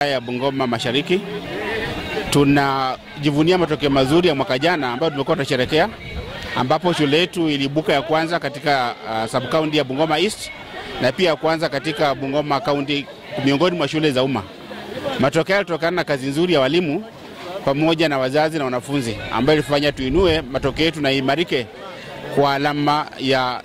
ya Bungoma Mashariki tunajivunia matokeo mazuri ya mwaka jana ambayo tumekuwa tunasherekea, ambapo shule yetu ilibuka ya kwanza katika uh, sub county ya Bungoma East na pia ya kwanza katika Bungoma County miongoni mwa shule za umma. Matokeo yalitokana na kazi nzuri ya walimu pamoja na wazazi na wanafunzi ambayo ilifanya tuinue matokeo yetu na imarike kwa alama ya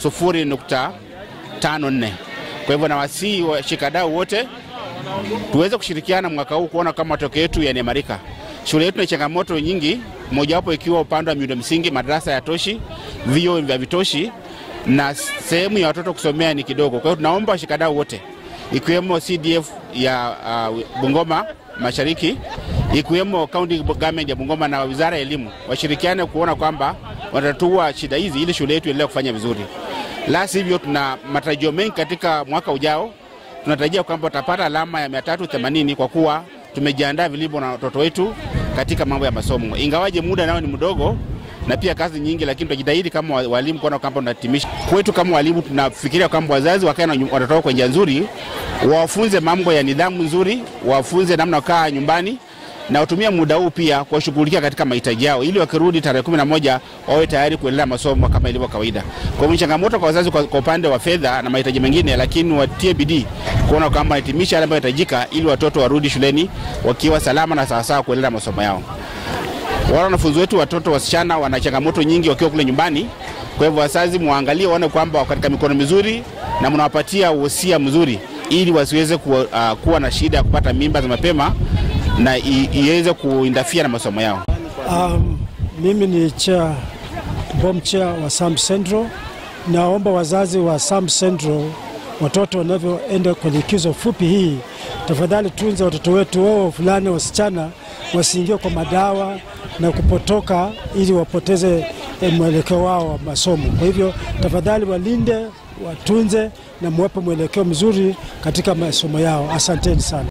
0.54. Kwa hivyo nawasihi washikadau wote tuweze kushirikiana mwaka huu kuona kama matokeo yetu yanaimarika. Shule yetu na changamoto nyingi, mojawapo ikiwa upande wa miundo msingi, madarasa ya toshi, vio vya vitoshi na sehemu ya watoto kusomea ni kidogo. Kwa hiyo tunaomba washikadau wote ikiwemo CDF ya uh, Bungoma Mashariki, ikiwemo county government ya Bungoma na wizara ya elimu washirikiane kuona kwamba watatatua shida hizi ili shule yetu iendelee kufanya vizuri. La sivyo, tuna matarajio mengi katika mwaka ujao. Tunatarajia kwamba tutapata alama ya 380 kwa kuwa tumejiandaa vilivyo na watoto wetu katika mambo ya masomo, ingawaje muda nao ni mdogo na pia kazi nyingi, lakini tunajitahidi kama walimu kuona kwamba tunatimisha. Kwetu kama walimu, tunafikiria kwamba wazazi wakae na watoto wao kwa njia nzuri, wawafunze mambo ya nidhamu nzuri, wawafunze namna kukaa nyumbani na watumia muda huu pia kuwashughulikia katika mahitaji yao, ili wakirudi tarehe kumi na moja wawe tayari kuendelea masomo kama ilivyo kawaida. Kwa hiyo changamoto kwa wazazi kwa, kwa upande wa fedha na mahitaji mengine, lakini watie bidii kuona kwamba wanahitimisha yale ambayo yanahitajika, ili watoto warudi shuleni wakiwa salama na sawasawa kuendelea masomo yao. Wale wanafunzi wetu watoto wasichana wana changamoto nyingi wakiwa kule nyumbani. Kwa hivyo wazazi muangalie, waone kwamba wako katika mikono mizuri na mnawapatia wosia mzuri, ili wasiweze kuwa, uh, kuwa na shida ya kupata mimba za mapema na iweze kuindafia na masomo yao. Um, mimi ni chair, bomb chair wa Sam Central. Naomba wazazi wa Sam Central, watoto wanavyoenda kwenye likizo fupi hii, tafadhali tunza watoto wetu wao fulani wasichana wasiingie kwa madawa na kupotoka ili wapoteze mwelekeo wao wa masomo. Kwa hivyo tafadhali walinde, watunze na muwape mwelekeo mzuri katika masomo yao. Asanteni sana.